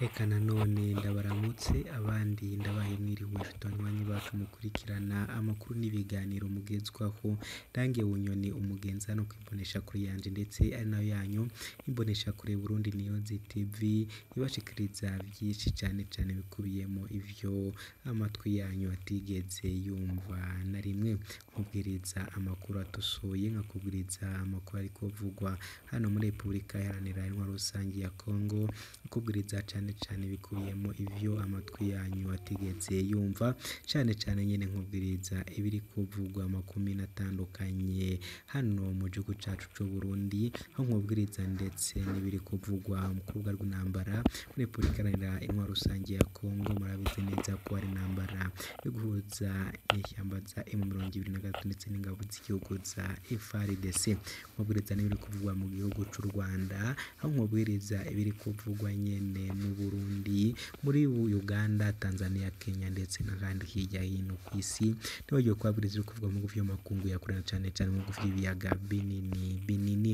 Eka nanone ndabaramutse abandi ndabaye mwiriwe banywanyi bacu mukurikirana amakuru n'ibiganiro mugezwaho Dange Bunyoni umugenzi hano kwimbonesha kure yanje ndetse ari nayo yanyu imbonesha kure Burundi Niyozi TV ibashikiriza vyinshi cane cane bikubiyemo ivyo amatwi yanyu atigeze yumva na rimwe nkubwiriza amakuru atosoye nkakubwiriza amakuru ariko avugwa hano muri Repubulika Iharanira Intwaro Rusangi ya Kongo nkakubwiriza cane cane bikubiyemo ivyo amatwi yanyu atigeze yumva cane cane nyene nkubwiriza ibiri kuvugwa makumyabiri atandukanye hano mu gihugu cacu c'Uburundi aho nkubwiriza ndetse n'ibiri kuvugwa mu kubuga rw'intambara muri Repubulika Iharanira Intwaro Rusangi ya Kongo murabizi neza ko hari intambara yo guhuza inyeshyamba za M23 ndetse n'ingabo z'igihugu za FARDC nkubwiriza n'ibiri kuvugwa mu gihugu c'u Rwanda aho nkubwiriza ibiri kuvugwa nyene mu Burundi muri Uganda Tanzania Kenya ndetse n'ahandi hirya hino kw'isi nibagiwe kubabwiriza ibiri kuvugwa mu bihugu vy'amakungu ya kure cane cane mu bihugu vy'ibiyaga binini binini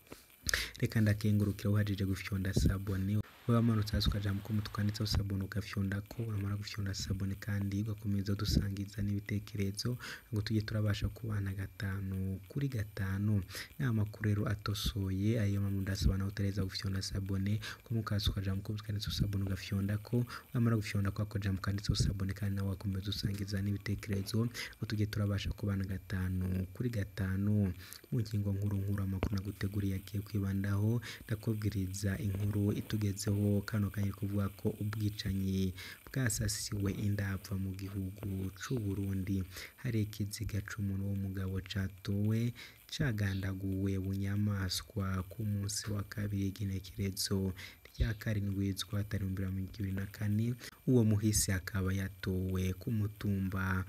reka ndakengurukira uhajije gufyonda sabone wamanutse hasi ukaja mu kumu twanditseho sabone ugafyondako wamara gufyonda sabone kandi ugakomeza dusangiza n'ibitekerezo ngo tujye turabasha kubana gatanu kuri gatanu n'amakuru rero atosoye ayo mpamvu ndasaba nawe utareza gufyonda sabone kumukaza ukaja mu kumu twanditseho sabone ugafyondako wamara gufyondako ukaja mu kanditseho sabone kandi nawe wakomeza usangiza n'ibitekerezo ngo tujye turabasha kubana gatanu kuri gatanu mu ngingo nkuru nkuru amakuru naguteguriye agiye kwibandaho ndakubwiriza inkuru itugezeho kano kanya kuvuga ko ubwicanyi bwasasiwe indapfa mu gihugu c'u Burundi hari ikiziga c'umuntu w'umugabo catowe cagandaguwe bunyamaswa ku munsi wa kabiri igenekerezo rya karindwi z'ukwatari ibihumbi bibiri na mirongo ibiri na kane uwo muhisi akaba yatowe ku mutumba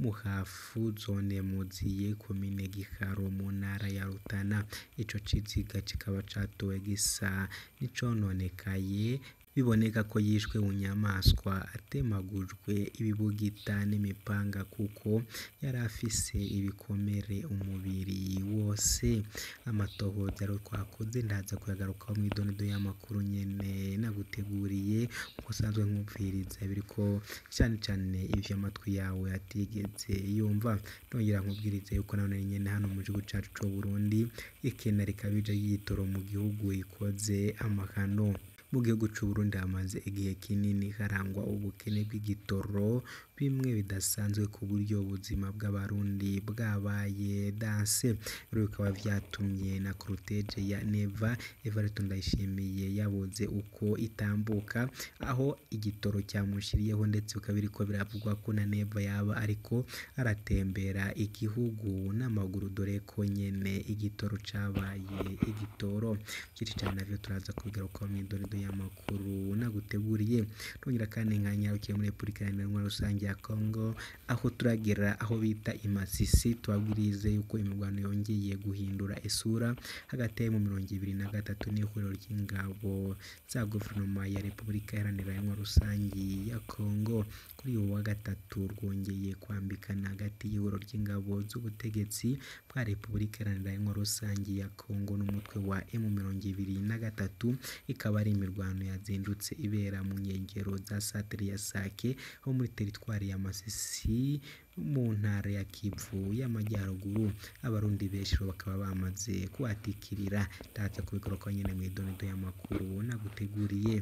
muhafu zone muziye komine giharo mu ntara ya rutana ico kiziga kikaba catowe gisa n'icononekaye biboneka ko yishwe mu nyamaswa atemagujwe ibibugita n'imipanga kuko yari afise ibikomere umubiri wose amatohoza rero twakoze ndaza kuyagarukaho mu idonedo y'amakuru nyene naguteguriye nkuko usanzwe nkumviriza biriko cane cane ivyo amatwi yawe atigeze yumva nongera nkubwirize yuko nanone nyene hano mu gihugu cacu c'u Burundi ikena rikabije y'igitoro mu gihugu ikoze amahano mu gihugu c'u Burundi hamaze igihe kinini harangwa ubukene bw'igitoro bimwe bidasanzwe ku buryo ubuzima bw'abarundi bwabaye danse rero bikaba vyatumye na cortege ya Neva Evariste Ndayishimiye yabuze uko itambuka aho igitoro cyamushiriyeho ndetse bikaba biriko biravugwa ko na Neva yaba ariko aratembera igihugu n'amaguru dore ko nyene igitoro cabaye igitoro vyinshi cane navyo turaza kubigarukaho mw'idonedo y'amakuru naguteguriye nongera kandi nkanyarukiye muri Repubulika Iharanira Intwaro Rusangi ya Kongo aho turagera aho bita imasisi tubabwirize yuko imirwano yongeye guhindura isura hagati mu mirongo ibiri na gatatu n'ihuriro ry'ingabo za guverinoma ya Repubulika Iharanira Intwaro Rusangi ya Kongo kuri uyu wa gatatu rwongeye kwambikana hagati y'ihuriro ry'ingabo z'ubutegetsi bwa Repubulika Iharanira Intwaro Rusangi ya Kongo n'umutwe wa M mirongo ibiri na gatatu ikaba ari imirwano yazindutse ibera mu nkengero za santere ya Sake ho muri teritwari ya Masisi mu ntara ya Kivu y'amajyaruguru abarundi benshi bakaba bamaze kuhatikirira ndaza kubigarukaho nyene mw'idonedo y'amakuru naguteguriye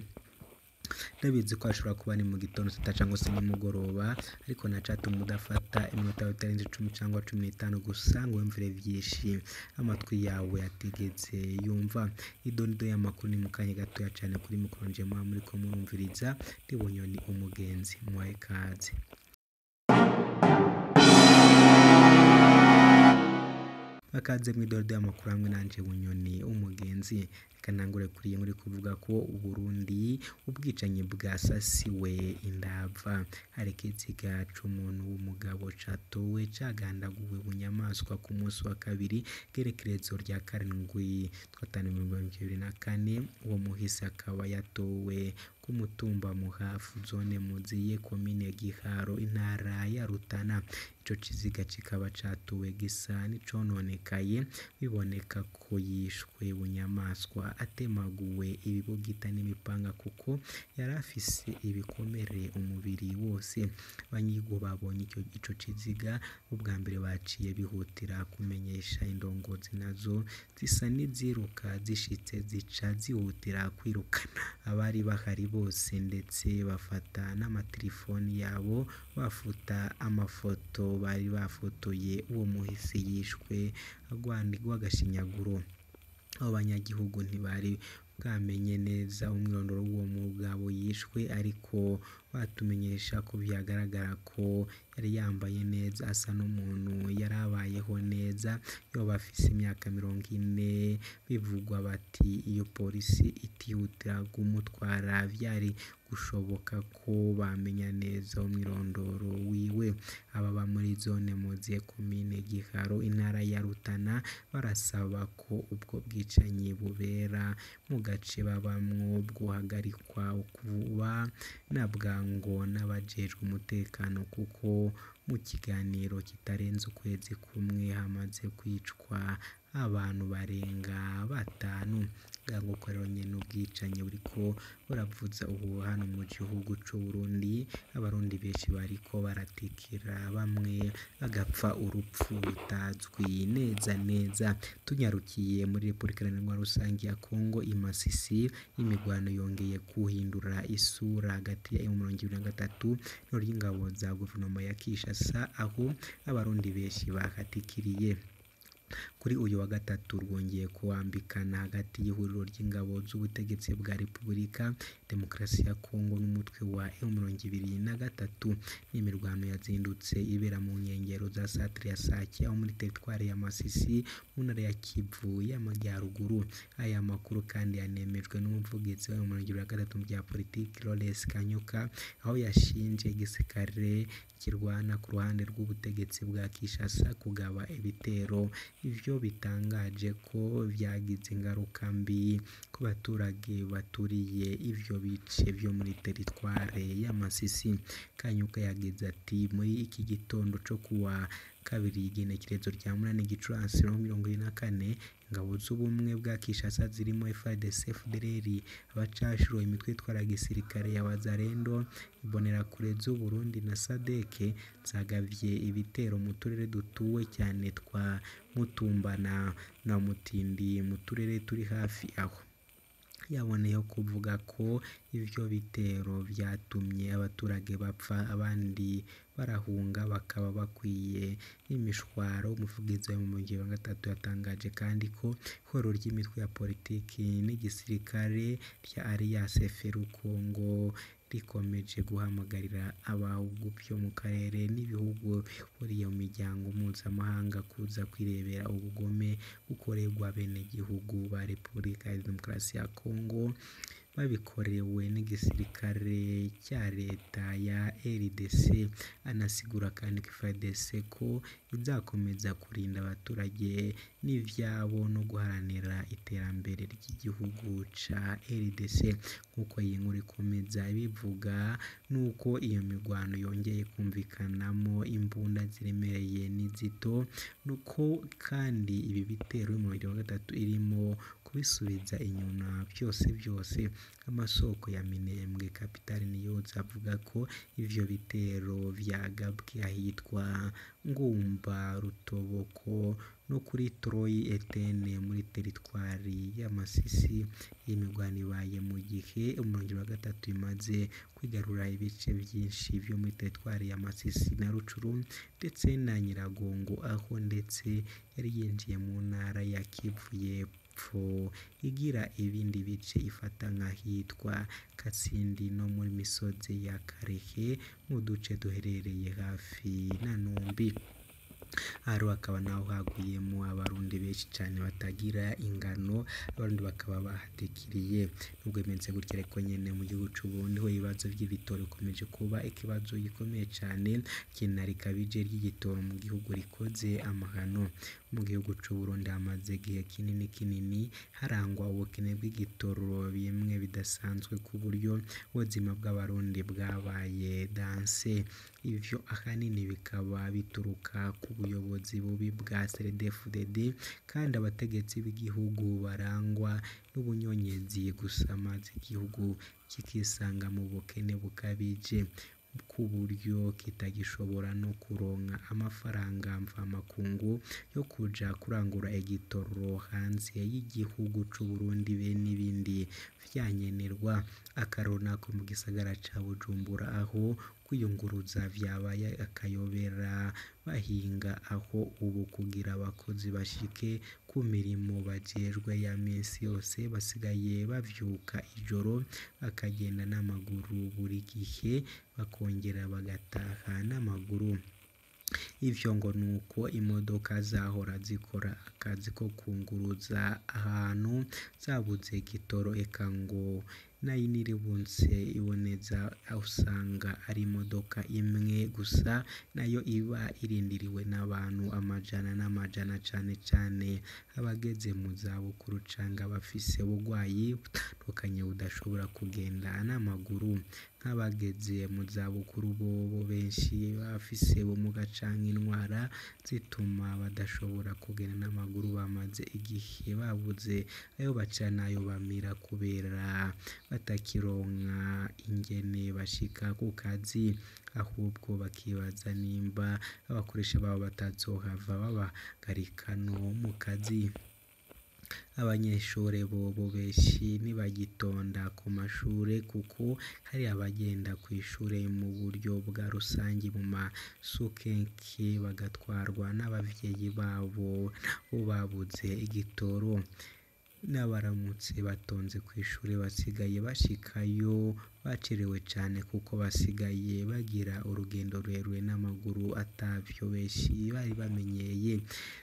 ndabizi ko hashobora kuba ni mu gitondo sita cyangwa se nimugoroba ariko nacatuma udafata iminota itarenze icumi cyangwa cumi n'itanu gusa ngo wumvire vyinshi amatwi yawe atigeze yumva idonido y'amakuru ni mu kanya gatoya cane kuri mikoro nje muba muriko murumviriza ndi Bunyoni umugenzi muhaye ikaze bakaze mw'idodo y'amakuru hamwe nanje Bunyoni umugenzi reka ntangure kuri iyi nkuru kuvuga ko Uburundi ubwicanyi bwasasiwe indava hari ikiziga c'umuntu w'umugabo catowe cagandaguwe bunyamaswa ku munsi wa kabiri gerekerezo rya karindwi twatanu mirongo ibiri na kane uwo muhisi akaba yatowe ku ku mutumba muhafu zone muziye komine giharo intara ya rutana ico kiziga kikaba catuwe gisa n'icononekaye biboneka ko yishwe bunyamaswa atemaguwe ibibugita n'imipanga kuko yari afise ibikomere umubiri wose abanyigihugu babonye ico, ico kiziga ubwa mbere baciye bihutira kumenyesha indongozi nazo zisa n'iziruka zishitse zica zihutira kwirukana abari bahari bose ndetse bafata n'amatelefoni yabo bafuta amafoto bari bafotoye uwo muhisi yishwe agwanirwa agashinyaguro abo banyagihugu ntibari bwamenye neza umwirondoro w'uwo mugabo yishwe ariko batumenyesha ko byagaragara ko yari yambaye neza asa n'umuntu yari abayeho neza yoba afise imyaka mirongo ine bivugwa bati iyo polisi itihutira kumutwara vyari gushoboka ko bamenya neza umwirondoro wiwe ababa muri zone muziye komine giharo intara ya rutana barasaba ko ubwo bwicanyi bubera mu gace babamwo bwohagarikwa kuba na bwango n'abajejwe umutekano kuko mu kiganiro kitarenze ukwezi kumwe hamaze kwicwa abantu barenga batanu bwango ko rero nyene ubwicanyi buriko buravuza ubu hano mu gihugu c'Uburundi abarundi benshi bariko baratikira bamwe bagapfa urupfu rutazwi neza neza tunyarukiye muri Repubulika Iharanira Rusangi ya Kongo i Masisi imigwano yongeye kuhindura isura hagati ya M23 n'ingabo za guverinoma ya Kinshasa aho abarundi benshi bakatikiriye kuri uyu wa gatatu rwongeye kuwambikana hagati y'ihuriro ry'ingabo z'ubutegetsi bwa Repubulika Demokarasi ya Kongo n'umutwe wa M23 n'imirwano yazindutse ibera mu nkengero za Centre ya Sake aho muri teritwari ya Masisi mu ntara ya Kivu y'Amajyaruguru aya makuru kandi yanemejwe n'umuvugizi wa M23 mu bya politiki Lawrence Kanyuka aho yashinje igisirikare kirwana ku ruhande rw'ubutegetsi bwa Kinshasa kugaba ibitero ivyo bitangaje ko vyagize ingaruka mbi ku baturage baturiye ivyo bice vyo muri teritware ya Masisi Kanyuka yagize ati muri iki gitondo co kuwa kabiri igenekerezo rya munani Gicurasi mirongo ibiri na kane ingabo z'ubumwe bwa Kinshasa zirimo FARDC FDLR abacashuro imitwe itwara gisirikare ya Wazalendo imbonerakure z'u Burundi na SADC zagavye ibitero mu turere dutuwe cyane twa Mutumba na, na Mutindi mu turere turi hafi aho yaboneyeho kuvuga ko ivyo bitero vyatumye abaturage bapfa abandi barahunga bakaba bakwiye imishwaro umuvugizi wa wa gatatu yatangaje kandi ko ihuriro ry'imitwe ya politiki n'igisirikare rya Alliance FRU Congo rikomeje guhamagarira abahugu byo mu karere n'ibihugu bihuriye mu miryango mpuzamahanga kuza kwirebera ubugome bukorerwa abenegihugu ba Repubulika ya Demokarasi ya Kongo babikorewe n'igisirikare cya leta ya RDC anasigura kandi ko FARDC ko izakomeza kurinda abaturage n'ivyabo no guharanira iterambere ry'igihugu ca RDC nk'uko iyi nkuru ikomeza ibivuga nuko iyo mirwano yongeye kumvikanamo imbunda ziremereye n'izito nuko kandi ibi bitero y'umubiri wa gatatu irimo kubisubiza inyuma byose byose amasoko ya Minembwe Capital News avuga ko ivyo bitero vyagabwe ahitwa Ngumba Rutoboko no kuri Troy Etene muri teritwari ya Masisi iyi mirwano ibaye mu gihe umurenge wa gatatu imaze kwigarura ibice byinshi vyo muri teritwari ya Masisi na Rucuru ndetse na Nyiragongo aho ndetse yari yinjiye mu ntara ya Kivu y'Epfo igira ibindi bice ifata nk'ahitwa Kasindi no muri misozi ya Karehe mu duce duherereye hafi na Numbi haro hakaba naho haguyemo abarundi benshi cyane batagira ingano abarundi bakaba bahatikiriye nubwo bimeze gutya ariko nyene mu gihugu c'Uburundi ho ibibazo vy'ibitoro bikomeje kuba ikibazo gikomeye cyane ikina rikabije ry'igitoro mu gihugu rikoze amahano mu gihugu c'Uburundi hamaze igihe kinini kinini harangwa ubukene bw'igitoro bimwe bidasanzwe ku buryo ubuzima bw'abarundi bwabaye danse ivyo ahanini bikaba bituruka ku buyobozi bubi bwa CNDD-FDD kandi abategetsi b'igihugu barangwa n'ubunyonyezi gusa maze igihugu kikisanga mu bukene bukabije ku buryo kitagishobora no kuronka amafaranga mvamakungu yo kuja kurangura igitoro hanze y'igihugu c'Uburundi be n'ibindi vyankenerwa akarorero nako mu gisagara ca Bujumbura aho kwiyunguruza vyabaye akayobera bahinga aho ubu kugira abakozi bashike ku mirimo bajejwe ya misi yose basigaye bavyuka ijoro bakagenda n'amaguru buri gihe bakongera bagataha n'amaguru ivyo ngo nuko imodoka zahora zikora akazi ko kunguruza ahantu zabuze igitoro eka ngo nayiniributse iboneza usanga ari imodoka imwe gusa nayo iba irindiriwe n'abantu amajana n'amajana cane cane abageze mu zabukuru canke abafise ubugwayi butandukanye budashobora kugenda n'amaguru nk'abageze mu zabukuru bobo benshi bafise ubumuga canke indwara zituma badashobora kugenda n'amaguru bamaze igihe babuze ayo baca n'ayo bamira kubera batakironka ingene bashika ku kazi ahubwo bakibaza nimba abakoresha babo batazohava babagarika no mu kazi abanyeshure bobo benshi ntibagitonda ku mashure kuko hari abagenda kw'ishure mu buryo bwa rusangi mu masukenke bagatwarwa n'abavyeyi babo bo babuze igitoro n'abaramutse batonze kw'ishure basigaye bashikayo bacerewe cane kuko basigaye bagira urugendo rurerure n'amaguru atavyo benshi bari bamenyeye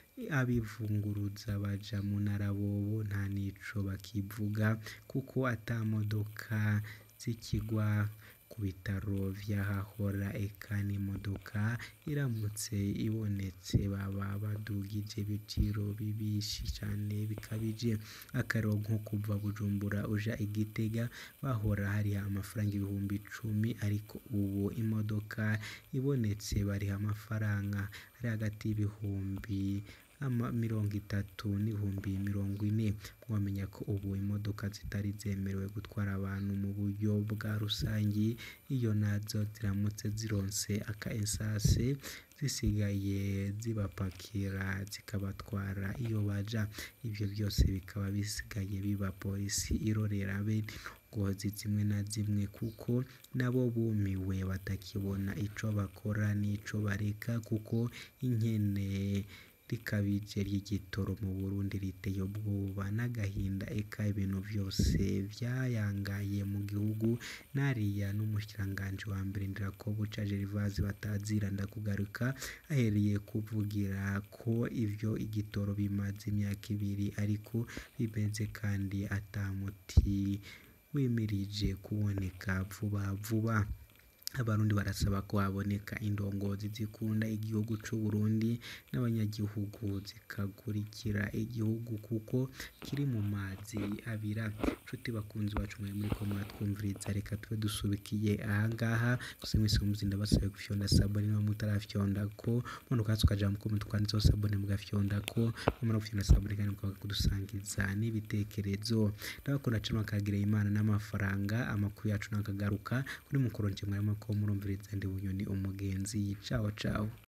abivunguruza baja mu ntara bobo nta nico bakivuga kuko ata modoka zikigwa ku bitaro vy'ahahora eka n'imodoka iramutse ibonetse baba badugije ibiciro bibishi cane bikabije akarorero nko kuva Bujumbura uja i Gitega bahora hariha amafaranga ibihumbi icumi ariko ubu imodoka ibonetse bariha amafaranga ari hagati y'ibihumbi mirongo itatu n'ibihumbi mirongo ine mwomenya ko ubu imodoka zitari zemerewe gutwara abantu mu buryo bwa rusangi iyo nazo ziramutse zironse aka esase zisigaye zibapakira zikabatwara iyo baja ivyo vyose bikaba bisigaye biba polisi irorera bene ngozi zimwe na zimwe kuko nabo bumiwe batakibona ico bakora n'ico bareka kuko inkene rikabije ry'igitoro mu Burundi riteye ubwoba n'agahinda eka ibintu vyose vyayangaye mu gihugu nariya n'umushikiranganji wa mbere Ndirakobuca Gervase batazira ndakugaruka ahereye kuvugira ko ivyo igitoro bimaze imyaka ibiri ariko bimeze kandi ata muti wimirije kuboneka vuba vuba abarundi barasaba ko haboneka indongozi zikunda igihugu c'Uburundi n'abanyagihugu zikagurikira igihugu kuko kiri mu mazi abira nshuti bakunzi bacu mwari muriko muratwumviriza reka tube dusubikiye ahangaha gusa mwese mumuzi ndabasabe gufyonda sabone niba mutarafyonda ko manuka hasi ukaja mu comment twanditseho sabone mugafyonda ko mumara gufyonda sabone kandi mukaza kudusangiza n'ibitekerezo ndabakunda cane bakagirira imana n'amafaranga amakuru yacu nakagaruka kuri mukuru nje mwari ko murumviriza ndi bunyoni umugenzi cawo cawo